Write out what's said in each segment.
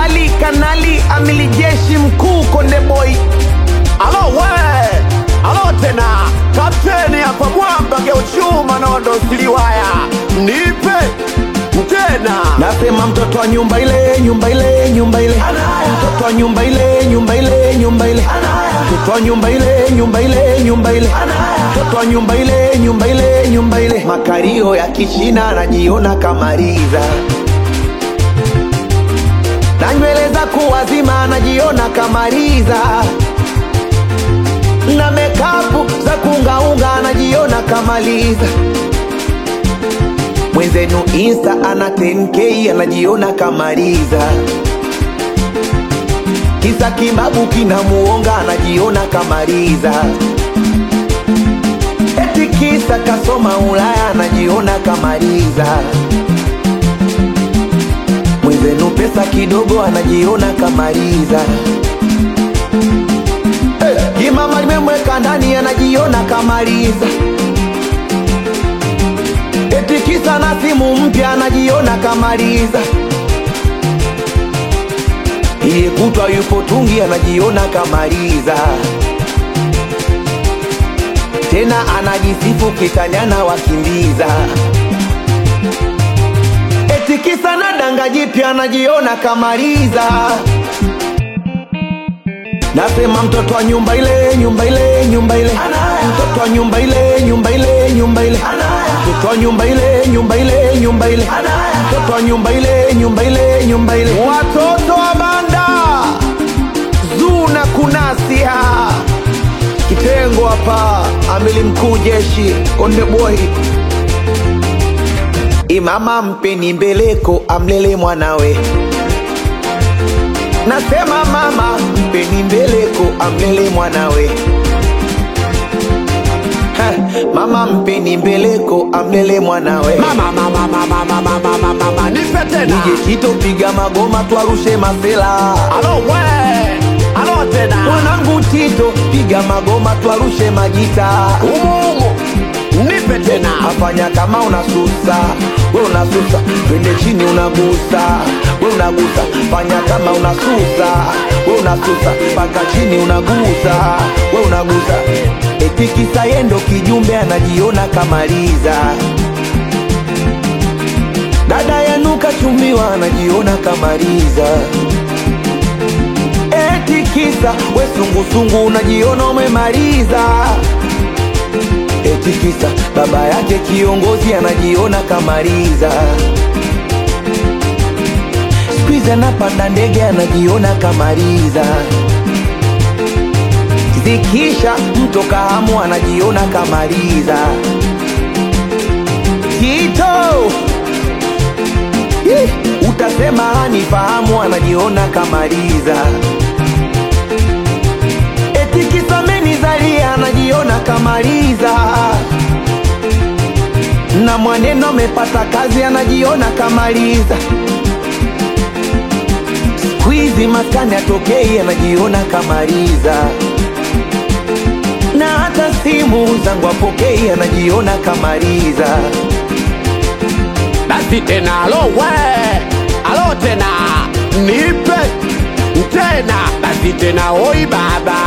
Ali Kanali Amili Jeshi Mkuu Konde Boy. Alo we, alo tena, kapteni hapa mwamba geuchuma na wandosiliwaya, nipe tena. Nasema mtoto wa nyumba ile, nyumba ile, nyumba ile, mtoto wa nyumba ile, nyumba ile, nyumba ile, mtoto wa nyumba ile, nyumba ile, nyumba ile, mtoto wa nyumba ile, nyumba ile, nyumba ile, makario ya kichina anajiona kamaliza na nywele za kuwazima anajiona kamaliza na mekapu za kungaunga anajiona kamaliza mwenzenu insta ana 10k anajiona kamaliza kisa kibabu kinamuonga anajiona kamaliza eti kisa kasoma ulaya anajiona kamaliza mwenzenu pesa kidogo anajiona kamaliza hey, kimama limemweka ndani anajiona kamaliza eti kisa na simu mpya anajiona kamaliza iye kutwa yupo tungi anajiona kamaliza tena anajisifu kitanyana wakimbiza eti kisa na danga jipya anajiona kamaliza nasema mtoto wa nyumba ile nyumba ile nyumba ile mtoto wa nyumba ile nyumba ile nyumba ile mtoto wa nyumba ile nyumba ile nyumba ile mtoto wa nyumba ile nyumba ile nyumba ile watoto wa banda zuna kunasia kitengo hapa amili mkuu jeshi konde boy imama mpeni mbeleko amlele mwanawe nasema mama mpeni mbeleko amlele mwanawe Ha, mama mpeni mbeleko amlele mwanawe Mama, mama, mama, mama, mama, mama, nipe tena. nije chito piga magoma twarushe masela Alo we, alo tena. mwanangu tito piga magoma twarushe majita Umu, umu. Nipe tena. afanya kama unasusa we unasusa twende chini unagusa we unagusa fanya kama unasusa we unasusa mpaka chini unagusa we unagusa etikisa yendo kijumbe anajiona kamaliza dada yanuka chumbiwa anajiona kamaliza etikisa we sungusungu unajiona umemaliza eti kisa baba yake kiongozi anajiona kamaliza skuizi anapanda ndege anajiona kamaliza zikisha mto kahamu anajiona kamaliza kito Ih, utasema hanifahamu anajiona kamaliza eti kisa menizalia anajiona kamaliza na mwaneno amepata kazi anajiona kamaliza skwizi maskani atokei anajiona kamaliza na hata simu zangu apokei anajiona kamaliza Basi tena, alo we, alo tena. Nipe tena. Basi tena, oi baba.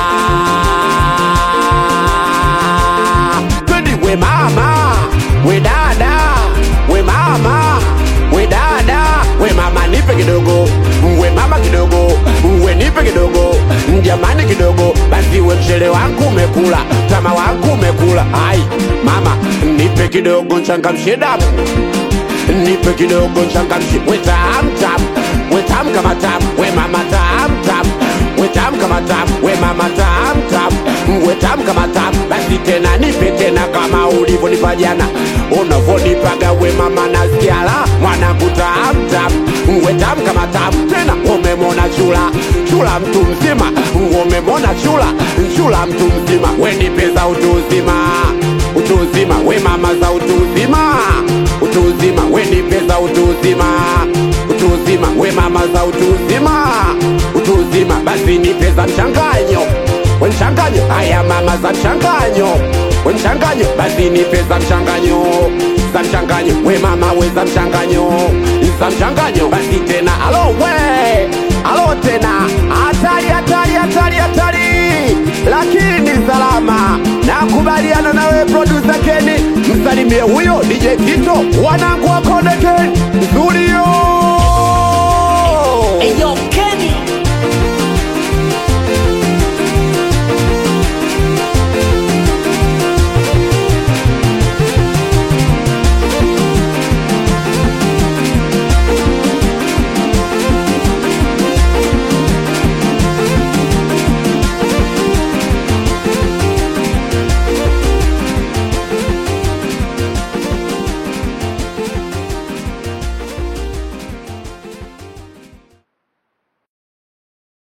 Twendi we mama, we dada, we mama, we dada, we mama nipe kidogo, we mama kidogo, we nipe kidogo, jamani kidogo, basi we mchele wangu umekula, tama wangu umekula, ai mama nipe kidogo nchangamshe damu nipe kidogo nchangamshe, we tam tam, we tam kama tam, we mama tam tam, we tam kama tam, we mama tam tam, we tam kama tam, basi tena nipe tena kama ulivyonipa jana, unavyonipaga we mama nasikia la mwanangu tam tam, we tam kama tam, tena umemona chula chula mtu mzima, umemona chula chula mtu mzima, we nipe za utu uzima utu uzima, we mama za utu uzima utu uzima, we nipe za utu uzima utu uzima, we mama za utu uzima utu uzima, basi nipe za mchanganyo we mchanganyo, haya mama za mchanganyo we mchanganyo, basi nipe za mchanganyo za mchanganyo we mama we za mchanganyo za mchanganyo basi tena alo we alo tena hatari hatari hatari hatari lakini salama nakubaliana nawe producer Keni msalimie huyo DJ Tito wanangu wa Konde Gang